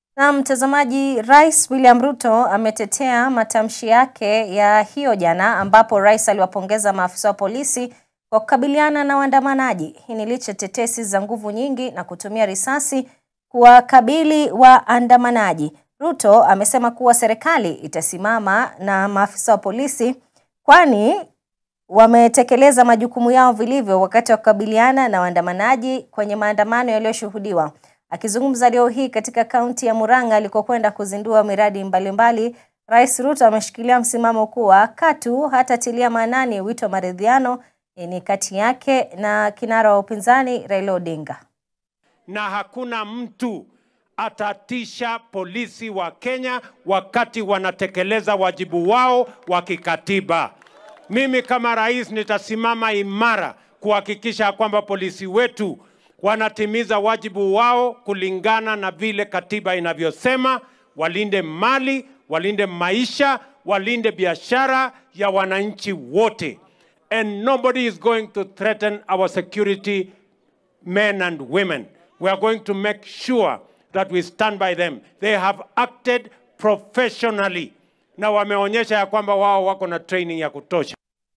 Na mtazamaji, Rais William Ruto ametetea matamshi yake ya hiyo jana, ambapo rais aliwapongeza maafisa wa polisi kwa kukabiliana na waandamanaji. Hii ni licha tetesi za nguvu nyingi na kutumia risasi kuwakabili waandamanaji. Ruto amesema kuwa serikali itasimama na maafisa wa polisi kwani wametekeleza majukumu yao vilivyo wakati wa kukabiliana na waandamanaji kwenye maandamano yaliyoshuhudiwa. Akizungumza leo hii katika kaunti ya Murang'a alikokwenda kuzindua miradi mbalimbali, Rais Ruto ameshikilia msimamo kuwa katu hatatilia maanani wito wa maridhiano ni kati yake na kinara wa upinzani Raila Odinga. Na hakuna mtu atatisha polisi wa Kenya wakati wanatekeleza wajibu wao wa kikatiba. Mimi kama rais nitasimama imara kuhakikisha kwamba polisi wetu wanatimiza wajibu wao kulingana na vile katiba inavyosema, walinde mali, walinde maisha, walinde biashara ya wananchi wote. And nobody is going to threaten our security men and women. We are going to make sure that we stand by them. They have acted professionally na wameonyesha ya kwamba wao wako na training ya kutosha.